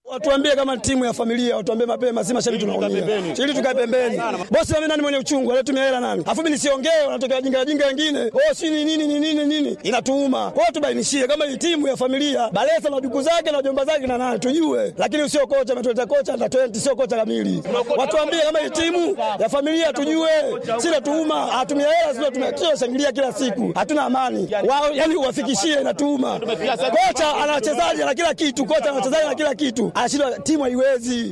Watuambie kama timu ya familia, watuambie mapema, si mashabiki tunaumia. Ili tukae pembeni. Bosi mimi nani mwenye uchungu, alitumia hela nani? Afu mimi nisiongee, wanatokea wajinga wajinga wengine. Oh, si ni nini ni nini nini? Inatuuma. Kwa hiyo tubainishie kama hii timu ya familia, Balesa na duku zake na jomba zake na nani tujue. Lakini usio kocha ametuleta kocha na 20 sio kocha kamili. Watuambie kama hii timu ya familia tujue. Si natuuma, hatumia hela sio tumia shangilia kila siku. Hatuna amani. Wao yani uwafikishie inatuuma. Kocha ana wachezaji na kila kitu, kocha ana wachezaji na kila kitu. Anashindwa timu haiwezi.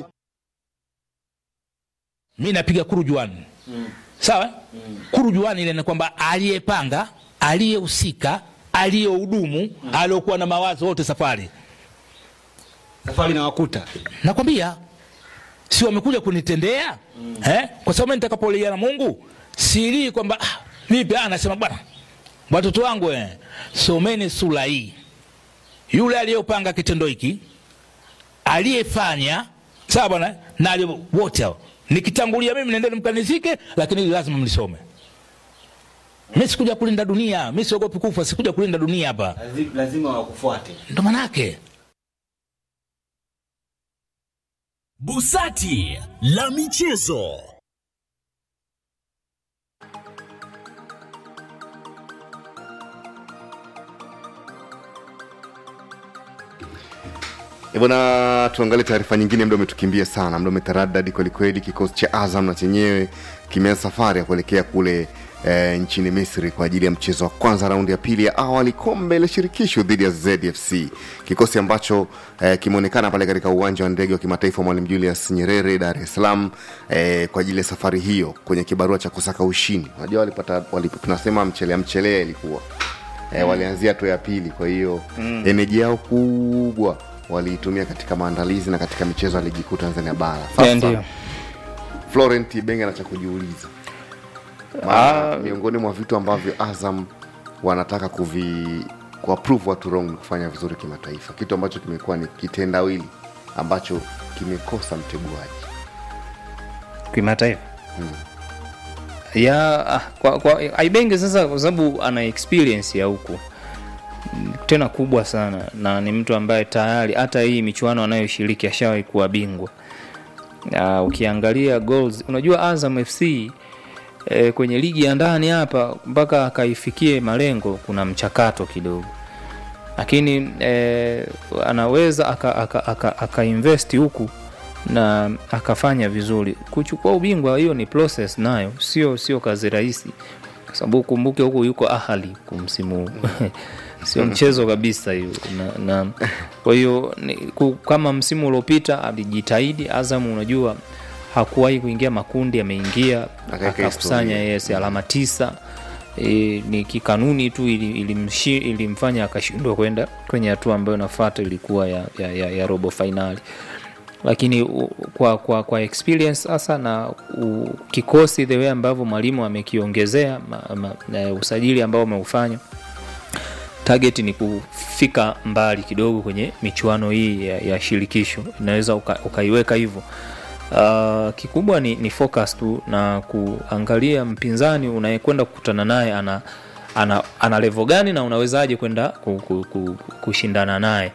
mi napiga kurujuani mm. sawa mm. kurujuani ile ni kwamba aliyepanga aliyehusika aliyehudumu mm. aliokuwa na mawazo wote safari safari na wakuta nakwambia si wamekuja kunitendea mm. eh? kwa sababu mimi nitakapolia na mungu silii kwamba ah, vipi ah, nasema bwana watoto wangu eh, someni sura hii yule aliyopanga kitendo hiki aliyefanya sawa bwana na aliye- wote hao nikitangulia mimi nendeni mkanizike lakini hili lazima mlisome mi sikuja kulinda dunia mi siogopi kufa sikuja kulinda dunia hapa lazima wakufuate ndo manake Busati la michezo. Eh, Bwana, tuangalie taarifa nyingine. Muda umetukimbia sana, muda umetaradadi kwelikweli. Kikosi cha Azam na chenyewe kimeanza safari ya kuelekea kule e, nchini Misri kwa ajili ya mchezo wa kwanza raundi ya pili ya awali kombe la shirikisho dhidi ya ZFC, kikosi ambacho e, kimeonekana pale katika uwanja wa ndege wa kimataifa wa Mwalimu Julius Nyerere, Dar es Salaam e, kwa ajili ya safari hiyo kwenye kibarua cha kusaka ushindi. Unajua walipata wali, tunasema mchelea mchelea ilikuwa e, walianzia hatua ya pili, kwa hiyo mm. eneji yao kubwa waliitumia katika maandalizi na katika michezo ya ligi kuu Tanzania bara. Sasa ndio. Florent Ibenge ana cha kujiuliza Maana miongoni mwa vitu ambavyo Azam wanataka kuvi kuapprove watu wrong ni kufanya vizuri kimataifa, kitu ambacho kimekuwa ni kitendawili ambacho kimekosa mteguaji. kimataifa ya ah, kwa, kwa Aibenge sasa, kwa sababu ana experience ya huku Mm, tena kubwa sana, na ni mtu ambaye tayari hata hii michuano anayoshiriki ashawahi kuwa bingwa. Uh, ukiangalia goals, unajua Azam FC eh, kwenye ligi ya ndani hapa mpaka akaifikie malengo kuna mchakato kidogo, lakini eh, anaweza aka, aka, aka, aka invest huku na akafanya vizuri. Kuchukua ubingwa hiyo ni process nayo, sio sio kazi rahisi, kwa sababu kumbuke huku yuko Ahali kumsimu huu sio mchezo kabisa hiyo na, na kwa hiyo ni- ku- kama msimu uliopita alijitahidi Azam, unajua hakuwahi kuingia makundi, ameingia Akaweka akakusanya historia. yes, alama tisa e, ni kikanuni tu ili- ilimshi- ilimfanya akashindwa kwenda kwenye hatua ambayo inafuata ilikuwa ya, ya, ya, ya robo fainali lakini u, kwa, kwa, kwa experience sasa na u, kikosi the way ambavyo mwalimu amekiongezea ma, ma, na usajili ambao umeufanya target ni kufika mbali kidogo kwenye michuano hii ya, ya shirikisho inaweza uka, ukaiweka hivyo uh, kikubwa ni, ni focus tu na kuangalia mpinzani unayekwenda kukutana naye ana ana, ana levo gani na unawezaje kwenda ku, ku, ku, kushindana naye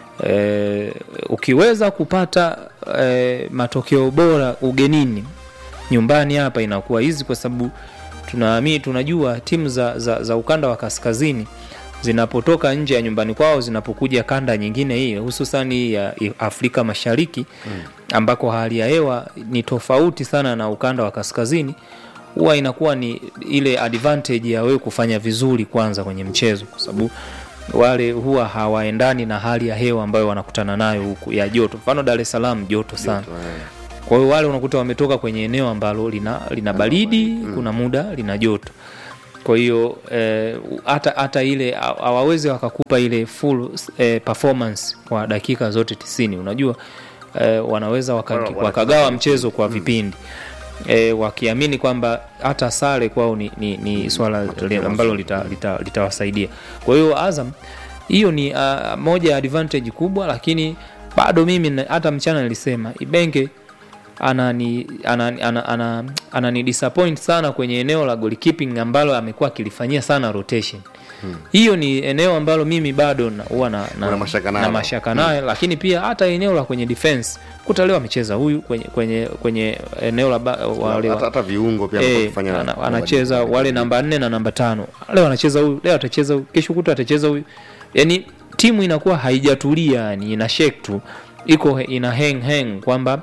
e, ukiweza kupata e, matokeo bora ugenini nyumbani hapa inakuwa hizi kwa sababu tunaamini tunajua timu za, za, za ukanda wa kaskazini zinapotoka nje ya nyumbani kwao zinapokuja kanda nyingine hii hususan hii ya afrika mashariki mm. ambako hali ya hewa ni tofauti sana na ukanda wa kaskazini huwa inakuwa ni ile advantage ya wewe kufanya vizuri kwanza kwenye mchezo kwa sababu wale huwa hawaendani na hali ya hewa ambayo wanakutana nayo huku ya joto mfano dar es salaam joto sana kwa hiyo wale unakuta wametoka kwenye eneo ambalo lina, lina baridi mm. kuna muda lina joto kwa hiyo eh, hata hata ile ha- hawawezi wakakupa ile full eh, performance kwa dakika zote tisini unajua eh, wanaweza waka, Wana- wana- wakagawa mchezo kwa vipindi e, wakiamini kwamba hata sare kwao ni, ni, ni swala li- ambalo litawasaidia lita, litawasaidia. kwa hiyo azam hiyo ni uh, moja ya advantage kubwa lakini bado mimi na- hata mchana nilisema ibenge anani anani, ana, ana, anani disappoint sana kwenye eneo la goalkeeping ambalo amekuwa akilifanyia sana rotation hiyo ni eneo ambalo mimi bado na- huwa na, na, Una mashaka na nalo. mashaka nayo lakini pia hata eneo la kwenye defense kuta leo amecheza huyu kwenye, kwenye, kwenye eneo la ba- wale wa- hata, hata viungo pia Eh, wakifanya ana, anacheza wale namba nne na namba tano leo anacheza huyu leo atacheza huyu kesho kuta atacheza huyu yani timu inakuwa haijatulia yani ina shake tu iko ina hang hang kwamba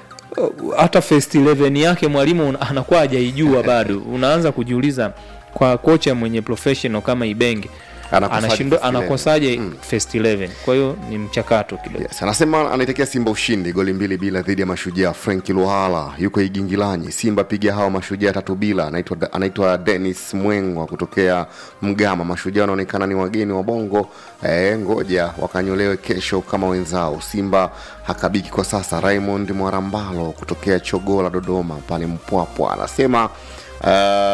uh, hata first 11 yake mwalimu una- anakuwa hajaijua bado unaanza kujiuliza kwa kocha mwenye professional kama Ibenge Anakosaje anashindwa first 11? anakosaje Mm. first 11 kwa hiyo ni mchakato kidogo Yes, anasema anaitakia Simba ushindi goli mbili bila dhidi ya Mashujaa. Frank Luhala yuko Igingilanyi. Simba piga hao Mashujaa tatu bila. Anaitwa anaitwa Dennis Mwengwa kutokea Mgama. Mashujaa wanaonekana ni wageni wa Bongo. Eh, ngoja wakanyolewe kesho kama wenzao. Simba hakabiki kwa sasa. Raymond Mwarambalo kutokea Chogola Dodoma pale Mpwapwa anasema Uh,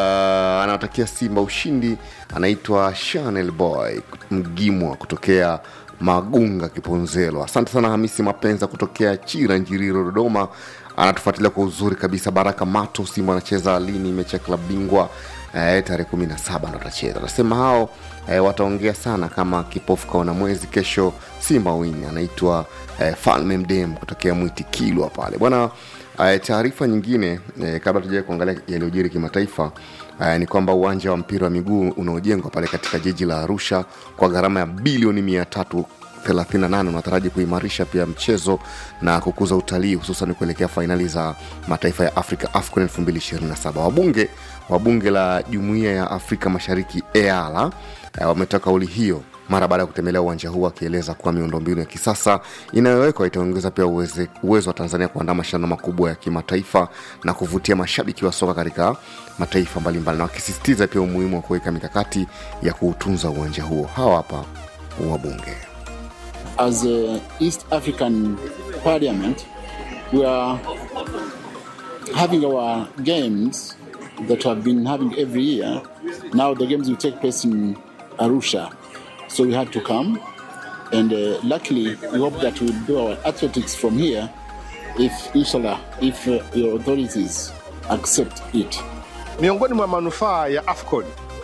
anawatakia Simba ushindi. Anaitwa Chanel Boy Mgimwa kutokea Magunga Kiponzelo. Asante sana Hamisi Mapenza kutokea Chira Njiriro Dodoma, anatufuatilia kwa uzuri kabisa. Baraka Mato, Simba anacheza lini mechi ya klabu bingwa? Eh, tarehe kumi na saba ndo atacheza. Anasema hao eh, wataongea sana kama kipofu kaona mwezi. Kesho Simba wini. Anaitwa eh, Falme Mdem kutokea Mwiti Kilwa pale bwana. Uh, taarifa nyingine eh, kabla tujawai kuangalia yaliyojiri kimataifa uh, ni kwamba uwanja wa mpira wa miguu unaojengwa pale katika jiji la Arusha kwa gharama ya bilioni mia tatu 38 unataraji kuimarisha pia mchezo na kukuza utalii hususan kuelekea fainali za mataifa ya Afrika AFCON 2027. Wabunge wa bunge la Jumuiya ya Afrika Mashariki EALA eh, wametoa kauli hiyo mara baada ya kutembelea uwanja huu akieleza kuwa miundombinu ya kisasa inayowekwa itaongeza pia uweze, uwezo wa Tanzania kuandaa mashindano makubwa ya kimataifa na kuvutia mashabiki wa soka katika mataifa mbalimbali, na wakisisitiza pia umuhimu wa kuweka mikakati ya kuutunza uwanja huo. Hawa hapa wabunge. as a East African Parliament, we are having our games that have been having every year. Now the games will take place in Arusha, so we had to come, and uh, luckily we hope that we'll do our athletics from here, if inshallah, if uh, your authorities accept it. Miongoni mwa manufaa ya AFCON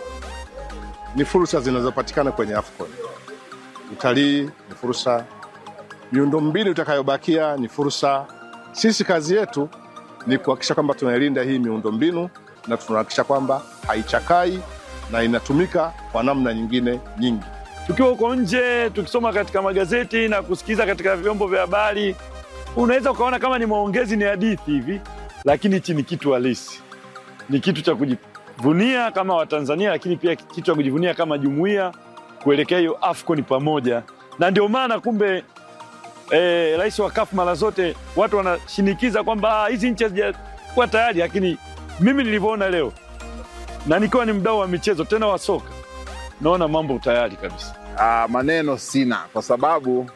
ni fursa zinazopatikana kwenye AFCON. Utalii ni fursa, miundombinu itakayobakia ni fursa. Sisi kazi yetu ni kuhakikisha kwamba tunailinda hii miundombinu na tunahakikisha kwamba haichakai na inatumika kwa namna nyingine nyingi. tukiwa huko nje tukisoma katika magazeti na kusikiza katika vyombo vya habari, unaweza ukaona kama ni maongezi, ni hadithi hivi, lakini hichi ni kitu halisi, ni kitu cha kujivunia kama Watanzania, lakini pia kitu cha kujivunia kama jumuiya kuelekea hiyo AFCON pamoja. Na ndio maana kumbe eh, rais wa CAF mara zote watu wanashinikiza kwamba "Ah, hizi nchi hazijakuwa tayari, lakini mimi nilivyoona leo na nikiwa ni mdau wa michezo tena wa soka, naona mambo tayari kabisa. uh, maneno sina kwa sababu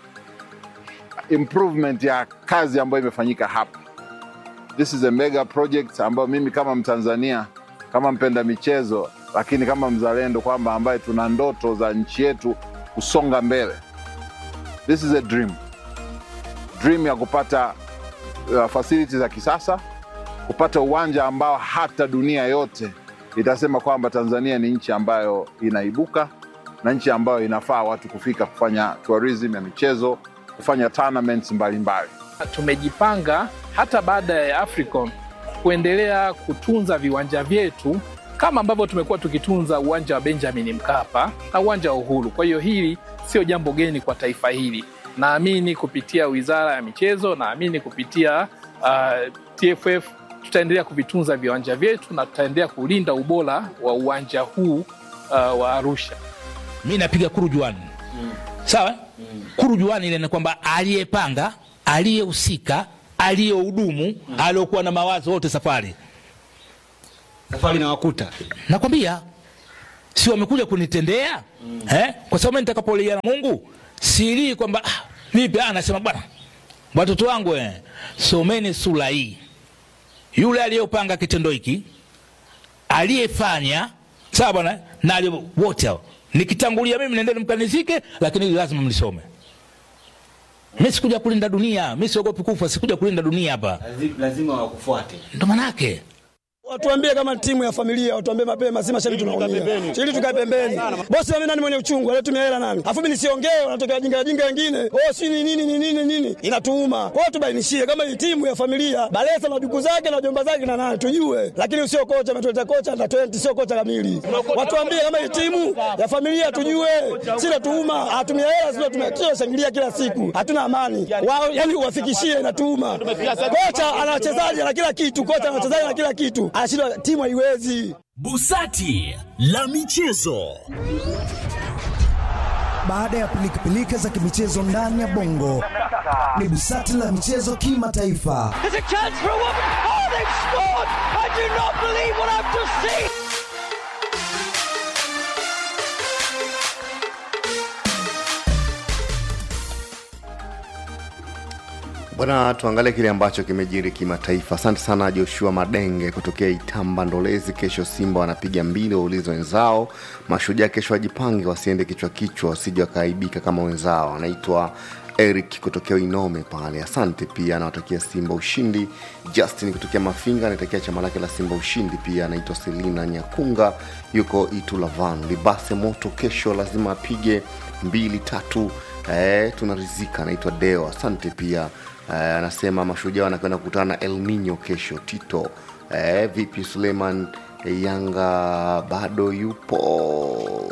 improvement ya kazi ambayo imefanyika hapa this is a mega project ambayo mimi kama mtanzania kama mpenda michezo lakini kama mzalendo kwamba ambaye tuna ndoto za nchi yetu kusonga mbele this is a dream dream ya kupata uh, facilities za kisasa kupata uwanja ambao hata dunia yote itasema kwamba tanzania ni nchi ambayo inaibuka na nchi ambayo inafaa watu kufika kufanya tourism ya michezo kufanya tournaments mbalimbali tumejipanga hata baada ya Africom kuendelea kutunza viwanja vyetu kama ambavyo tumekuwa tukitunza uwanja wa Benjamin Mkapa na uwanja wa Uhuru. Kwa hiyo hili sio jambo geni kwa taifa hili. Naamini kupitia Wizara ya Michezo, naamini kupitia uh, TFF tutaendelea kuvitunza viwanja vyetu na tutaendelea kulinda ubora wa uwanja huu uh, wa Arusha. mi napiga kurujuani sawa kurujuani ile ni kwamba aliyepanga aliyehusika aliyehudumu aliyokuwa na mawazo wote safari safari na wakuta nakwambia si wamekuja kunitendea eh? kwa sababu mimi nitakapolia na mungu silii kwamba ah, vipi ah, nasema bwana watoto wangu eh, someni sura hii yule aliyopanga kitendo hiki aliyefanya sawa bwana na aliye- wote hao nikitangulia mimi nendeni mkanizike lakini hili lazima mlisome mi sikuja kulinda dunia mi siogopi kufa sikuja kulinda dunia hapa Lazi- lazima wakufuate ndo manake Watuambie kama timu ya familia, watuambie mapema, si mashabiki tunaumia. Ili tukae pembeni. Bosi na mimi nani mwenye uchungu, alitumia hela nani? Alafu mimi nisiongee, wanatokea wajinga wajinga wengine. Oh, si ni nini ni nini nini? Inatuuma. Kwa hiyo tubainishie kama hii timu ya familia, Balesa na duku zake na jomba zake na nani tujue. Lakini usio kocha ametuleta kocha na 20 sio kocha kamili. Watuambie kama hii timu ya familia tujue. Si natuuma, hatumia hela sio tumia shangilia kila siku. Hatuna amani. Wao yani uwafikishie inatuuma. Kocha ana wachezaji na kila kitu, kocha ana wachezaji na kila kitu. Anashindwa timu haiwezi. Busati la michezo. Baada ya pilikapilika za kimichezo ndani ya bongo, ni busati la michezo kimataifa. There's a chance for a woman. Oh, they've scored! I do not believe what I've just seen. Bwana, tuangalie kile ambacho kimejiri kimataifa. Asante sana Joshua Madenge kutokea Itamba Ndolezi. Kesho Simba wanapiga mbili, waulize wenzao. Mashujaa kesho wajipange, wasiende kichwa kichwa, wasije wakaaibika kama wenzao. Anaitwa Eric kutokea Inome pale, asante pia. Anawatakia Simba ushindi. Justin kutokea Mafinga anatakia chama lake la Simba ushindi pia. Anaitwa Selina Nyakunga, yuko Itulavan. Libase moto kesho lazima apige mbili tatu. Eh, tunarizika. Anaitwa Deo, asante pia. Eh, anasema mashujaa wanakwenda kukutana na El Nino kesho. Tito eh, vipi Suleiman eh, Yanga bado yupo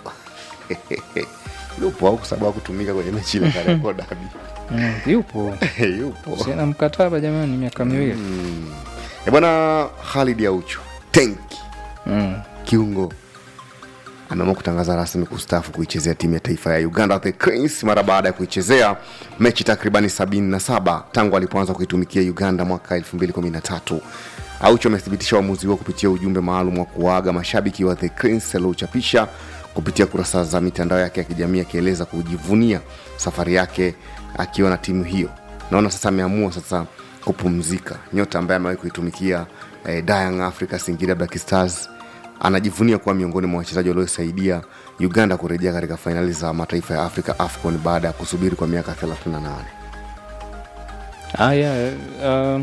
yupo au kwa sababu hakutumika kwenye mechi ile Kariakoo Derby? Mm, yupo yupo sina mkataba jamani miaka miwili mm. E bwana Khalid Aucho tenki mm. kiungo ameamua kutangaza rasmi kustaafu kuichezea timu ya taifa ya Uganda The Cranes mara baada ya kuichezea mechi takribani 77 tangu alipoanza kuitumikia Uganda mwaka 2013. Aucho amethibitisha uamuzi huo kupitia ujumbe maalum wa kuwaaga mashabiki wa The Cranes aliochapisha kupitia kurasa za mitandao yake ya kijamii akieleza kujivunia safari yake akiwa na timu hiyo. Naona sasa ameamua sasa kupumzika. Nyota ambaye amewahi kuitumikia eh, Young Africa Singida Black Stars anajivunia kuwa miongoni mwa wachezaji waliosaidia Uganda kurejea katika fainali za mataifa ya Afrika AFCON baada ya kusubiri kwa miaka 38. haya uh,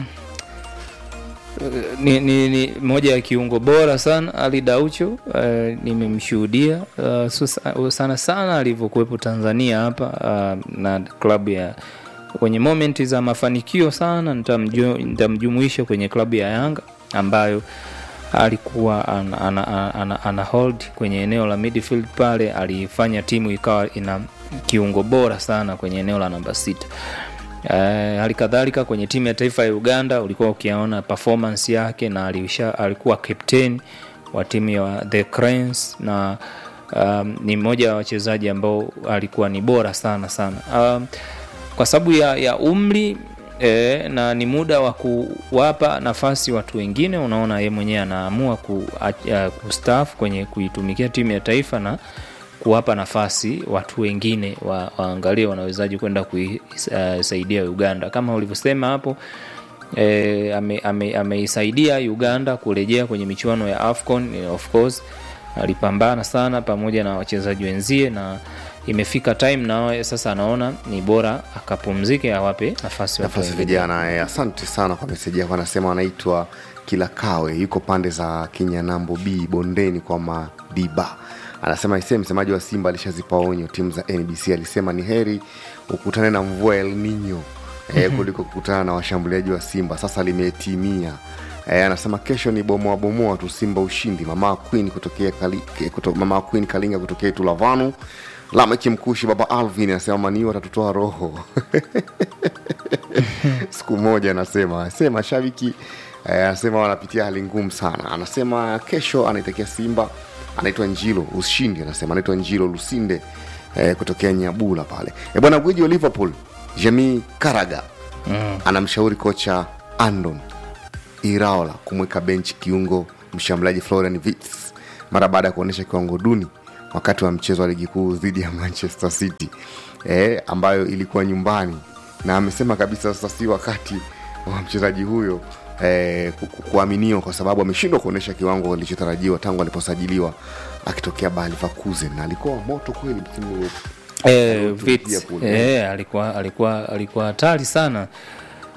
ni, ni, ni moja ya kiungo bora sana Ali Daucho uh, nimemshuhudia uh, so- sana sana alivyokuwepo Tanzania hapa uh, na klabu ya kwenye momenti za mafanikio sana nitamju- nitamjumuisha kwenye klabu ya Yanga ambayo alikuwa ana, ana, ana, ana, ana hold kwenye eneo la midfield pale, alifanya timu ikawa ina kiungo bora sana kwenye eneo la namba sita. Uh, hali kadhalika kwenye timu ya taifa ya Uganda ulikuwa ukiona performance yake na alisha, alikuwa captain wa timu ya The Cranes na um, ni mmoja wa wachezaji ambao alikuwa ni bora sana sana um, kwa sababu ya, ya umri e, na ni muda wa kuwapa nafasi watu wengine. Unaona ye mwenyewe anaamua ku, a- kustaafu kwenye kuitumikia timu ya taifa na kuwapa nafasi watu wengine wa, waangalie wanawezaji kwenda kuisaidia uh, Uganda kama ulivyosema hapo e, ameisaidia ame, ameisaidia Uganda kurejea kwenye michuano ya AFCON eh, of course alipambana sana pamoja na wachezaji wenzie na imefika time na sasa anaona ni bora akapumzike awape nafasi watu nafasi wengine. vijana eh, asante sana kwa meseji yako anasema anaitwa kilakawe yuko pande za kinyanambo b bondeni kwa madiba anasema isee msemaji wa simba alishazipa onyo timu za nbc alisema ni heri ukutane na mvua el nino eh, kuliko kukutana na washambuliaji wa simba sasa limetimia Eh, anasema kesho ni bomoa bomoa tu simba ushindi mama queen kutokea Kali, kuto, mama queen kalinga kutokea tulavanu lameki mkushi baba alvin anasema maniu atatutoa roho siku moja anasema se mashabiki eh, anasema wanapitia hali ngumu sana anasema kesho anaitakia simba anaitwa njilo ushindi anasema anaitwa njilo lusinde eh, kutokea nyabula pale e bwana gwiji wa liverpool jamii karaga Mm. anamshauri kocha andon iraola kumweka benchi kiungo mshambuliaji florian Wirtz mara baada ya kuonyesha kiwango duni wakati wa mchezo wa ligi kuu dhidi ya manchester city e, ambayo ilikuwa nyumbani na amesema kabisa sasa si wakati wa mchezaji huyo eh, ku- ku- kuaminiwa kwa sababu ameshindwa kuonyesha kiwango kilichotarajiwa tangu aliposajiliwa akitokea Bayer Leverkusen na alikuwa moto kweli msimu uliopita. Eh, Aliotumikia Vitz, kule. eh, alikuwa alikuwa alikuwa hatari sana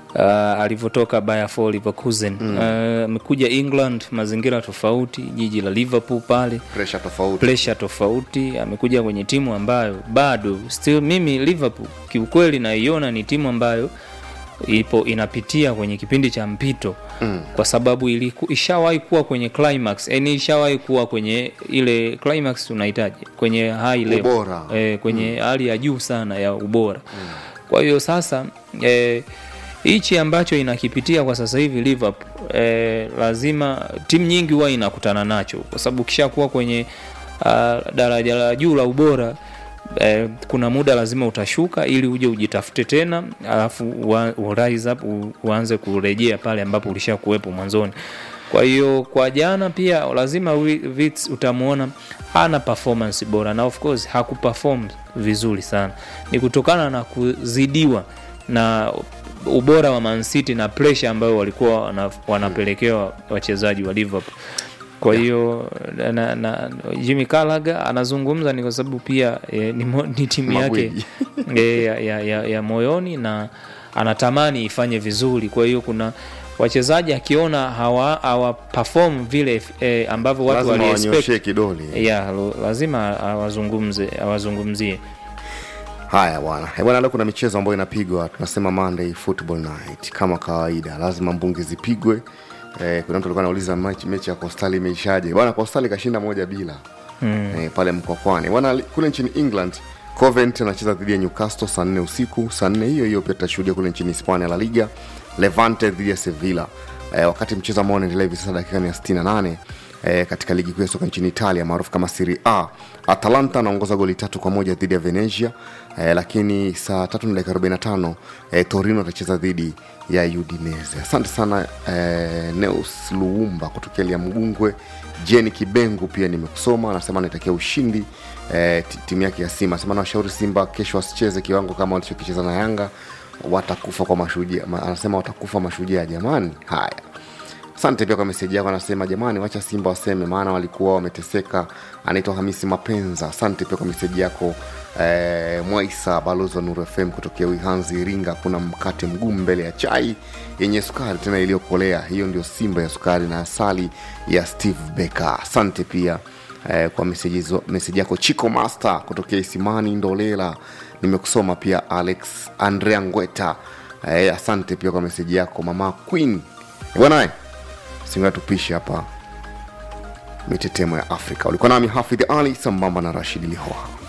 uh, alivyotoka Bayer Leverkusen Mm. uh, amekuja England, mazingira tofauti, jiji la Liverpool pale pressure tofauti pressure tofauti. Amekuja kwenye timu ambayo bado still, mimi Liverpool kiukweli naiona ni timu ambayo ipo inapitia kwenye kipindi cha mpito Mm. kwa sababu iliku, ishawahi kuwa kwenye climax, yani ishawahi kuwa kwenye ile climax unahitaji kwenye high level Ubora. eh, kwenye hali ya juu sana ya ubora kwa hiyo sasa eh, hichi ambacho inakipitia kwa sasa hivi Liverpool eh, lazima timu nyingi huwa inakutana nacho kwa sababu ukishakuwa kwenye uh, daraja la juu la ubora eh, kuna muda lazima utashuka ili uje ujitafute tena alafu ua- u rise up u, uanze kurejea pale ambapo ulishakuwepo mwanzoni kwa hiyo kwa jana pia lazima Wi- Wits utamwona hana performance bora na of course hakuperform vizuri sana ni kutokana na kuzidiwa na ubora wa Man City na pressure ambayo walikuwa wana, wanapelekewa wachezaji wa Liverpool kwa hiyo na, na, Jimmy Carragher anazungumza ni kwa sababu pia e, ni, mo- ni timu yake Magwiji. e, ya, ya, ya, ya moyoni na anatamani ifanye vizuri kwa hiyo kuna wachezaji akiona hawa, hawa perform vile e, ambavyo watu lazima wali expect wanyoshee kidole ya lo- lazima awazungumze awazungumzie haya bwana Eh, bwana leo kuna michezo ambayo inapigwa tunasema monday football night kama kawaida lazima mbungi zipigwe eh, kuna mtu alikuwa anauliza mechi, mechi ya kostali imeishaje bwana kostali kashinda moja bila Mm. eh, pale mkokwani bwana li- kule nchini england covent anacheza dhidi ya newcastle saa nne usiku saa nne hiyo hiyo pia tutashuhudia kule nchini hispania la liga levante dhidi ya sevilla eh, wakati mchezo ambao unaendelea hivi sasa dakika ni ya 68 eh, katika ligi kuu ya soka nchini italia maarufu kama Serie A. Atalanta anaongoza goli tatu kwa moja dhidi ya Venezia eh, lakini saa tatu na dakika 45 eh, Torino atacheza dhidi ya Udinese. Asante sana eh, Neus Luumba kutokea Liamgungwe. Jeni Kibengu pia nimekusoma, anasema anaitakia ushindi eh, ti- timu yake ya Simba. Anasema nawashauri Simba kesho wasicheze kiwango kama walichokicheza na Yanga, watakufa kwa mashujaa. Ma- Anasema watakufa mashujaa. Jamani, haya asante pia kwa meseji yako anasema jamani wacha simba waseme maana walikuwa wameteseka anaitwa hamisi mapenza asante pia kwa meseji yako eh, mwaisa balozi wa nuru fm kutokea wihanzi iringa kuna mkate mgumu mbele ya chai yenye sukari tena iliyokolea hiyo ndio simba ya sukari na asali ya steve becker asante pia eh, kwa meseji zo- meseji yako chico master kutokea isimani ndolela nimekusoma pia alex andrea ngweta eh, asante pia kwa meseji yako mama queen bwanae singa tupishe hapa mitetemo ya afrika ulikuwa nami hafidh ali sambamba na rashid lihoha